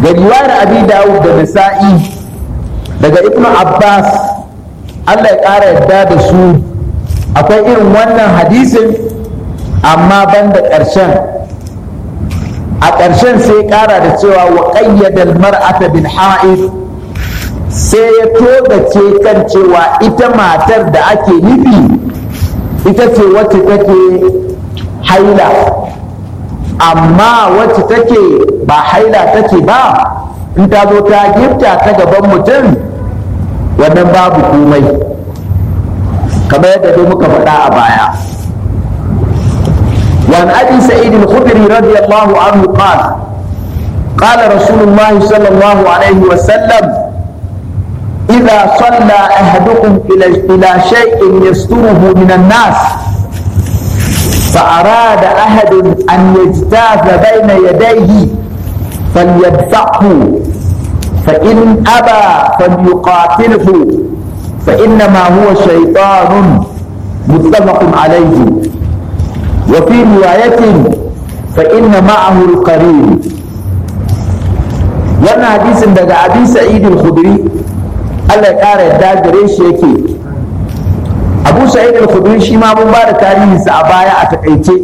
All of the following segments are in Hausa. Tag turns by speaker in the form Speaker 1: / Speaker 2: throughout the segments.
Speaker 1: ga riwayar abi dawud da nasa'i daga ibnu abbas allah ya ƙara yadda da su akwai irin wannan hadisin amma ban da ƙarshen a ƙarshen sai ƙara da cewa wa ƙayyadal mar'ata bil ha'id sai ya togace kan cewa ita matar da ake nufi ita ce wacce take haila amma wacce take ba haila take ba in ta zo ta gifta ta gaban mutum wannan babu komai kamar yadda dai muka faɗa a baya وعن ابي سعيد الخدري رضي الله عنه قال قال رسول الله صلى الله عليه وسلم اذا صلى احدكم الى الى شيء يستره من الناس فاراد احد ان يجتاز بين يديه فليدفعه فان ابى فليقاتله فانما هو شيطان متفق عليه وفي رواية فإن معه القرين wannan hadisin daga abi sa'id al-khudri Allah ya kara yadda gare shi yake abu sa'id al-khudri shi ma mun bada tarihin sa a baya a takaice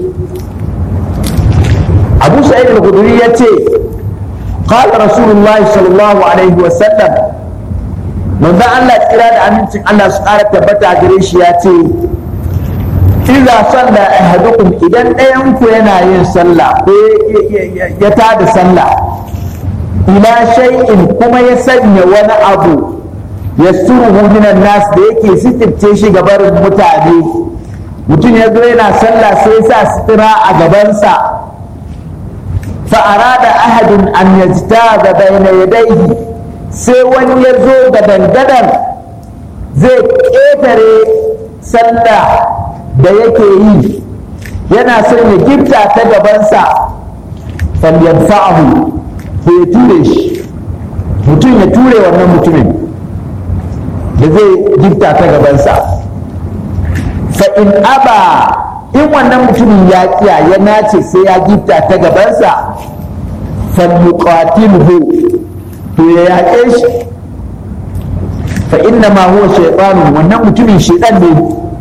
Speaker 1: abu sa'id al-khudri yace qala rasulullahi sallallahu alaihi wa sallam manzo Allah tsira da amincin Allah su kara tabbata gare shi ya ce iza salla ahadukum idan ɗayan ku yana yin sallah ko ya tada sallah ila shay'in kuma ya sanya wani abu ya suruhu minan nas da yake sitirce shi gabarin mutane mutum ya zo yana sallah sai ya sa sitira a gabansa fa arada ahadun an yajtaza bayna yadayhi sai wani ya zo gadan-gadan zai ƙetare sallah da yake yi yana son ya gifta ta gabansa falyadfa'ahu ko ya ture shi mutum ya ture wannan mutumin da zai gifta ta gabansa fa in aba in wannan mutumin ya kiya ya nace sai ya gifta ta gabansa falyuqatilhu to ya yaƙe shi fa inna ma huwa shaytanun wannan mutumin shaytan ne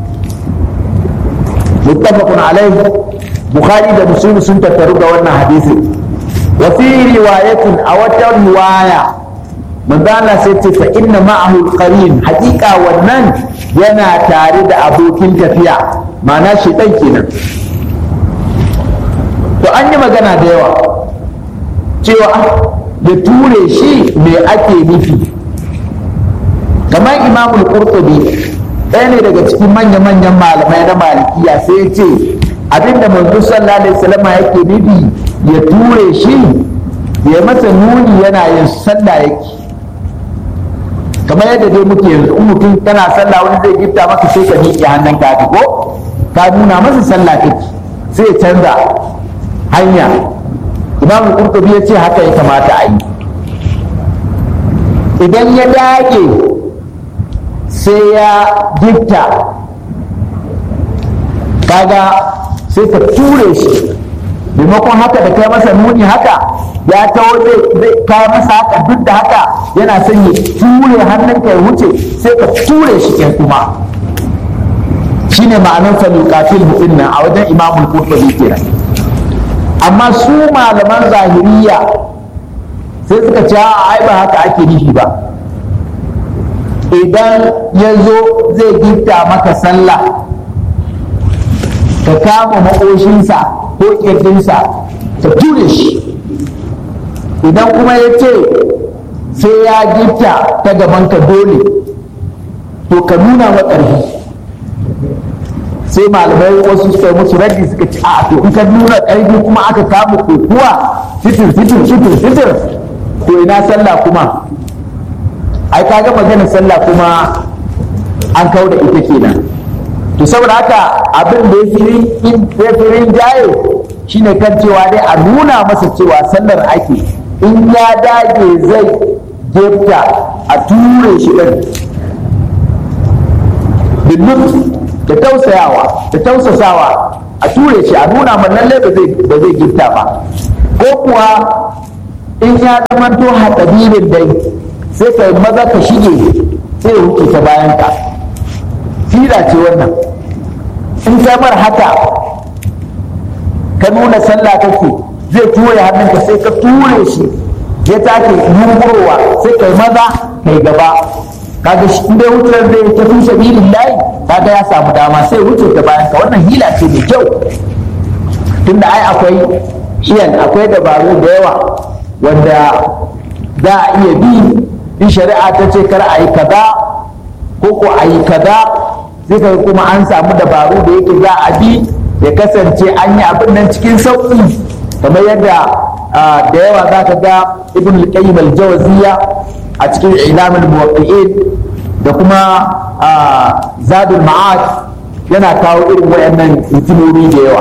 Speaker 1: متفق عليه بخاري ده مسلم سن تترو wannan hadisi وفي رواية أو رواية من ذا sai fa inna ma'ahu al-qarin haqiqa wannan yana tare da abokin tafiya ma'ana shaitan kenan to an yi magana da yawa cewa da ture shi me ake nufi kamar imamul qurtubi ɗaya ne daga cikin manya-manyan malamai na malikiya sai ya ce abinda manzo sallallahu alaihi wasallam yake nufi ya ture shi ya masa nuni yana yin sallah yake kamar yadda dai muke yanzu in mutum kana sallah wani zai gifta maka sai ka miƙe hannun ka ko ka nuna masa sallah kake sai ya canza hanya imam qurtubi ya ce haka ya kamata a yi idan ya dage sai ya gifta kaga sai ka ture shi maimakon haka da kai masa nuni haka ya taho zai kai masa haka duk da haka yana son ya ture hannunka ya wuce sai ka ture shi ɗin kuma shine ma'anar falukatil mu'in nan a wajen imamul qurtubi kenan amma su malaman zahiriya sai suka ce ai ba haka ake nufi ba idan ya zo zai gifta maka sallah ka kama maƙoshinsa ko ƙirjinsa ka ture shi idan kuma ya ce sai ya gifta ta gabanka dole to ka nuna wa ƙarfi sai malamai wasu suka musu raddi suka ci a to in ka nuna ƙarfi kuma aka kama kokuwa fitir fitir fitir fitir to ina sallah kuma ai kaga magana sallah kuma an kau da ita kenan to saboda haka abin da ya fi rinjaye shine kan cewa dai a nuna masa cewa sallar ake in ya dage zai gefta a ture shi ɗin billut da tausayawa da tausasawa a ture shi a nuna man lalle ba zai ba zai gifta ba ko kuwa in ya zamanto hatsadirin dai sai ka maza ka shige sai ya wuce ta bayan ka fila ce wannan in kamar haka ka nuna sallah kake zai ture hannunka sai ka ture shi ya take yunkurowa sai kai maza kai gaba kaga shi inda wutar zai tafi sabilin layi kaga ya samu dama sai wuce ta bayan ka wannan hila ce mai kyau tunda ai akwai iyan akwai dabaru da yawa wanda za a iya bi in shari'a ta ce kar a yi kaza ko ko a yi kaza sai ka kuma an samu dabaru da yake za a bi ya kasance an yi abin nan cikin sauƙi kamar yadda da yawa za ka ga ibn al-qayyim al-jawziya a cikin ilamul muwaqqi'in da kuma zadul ma'ad yana kawo irin wayannan hikimomi da yawa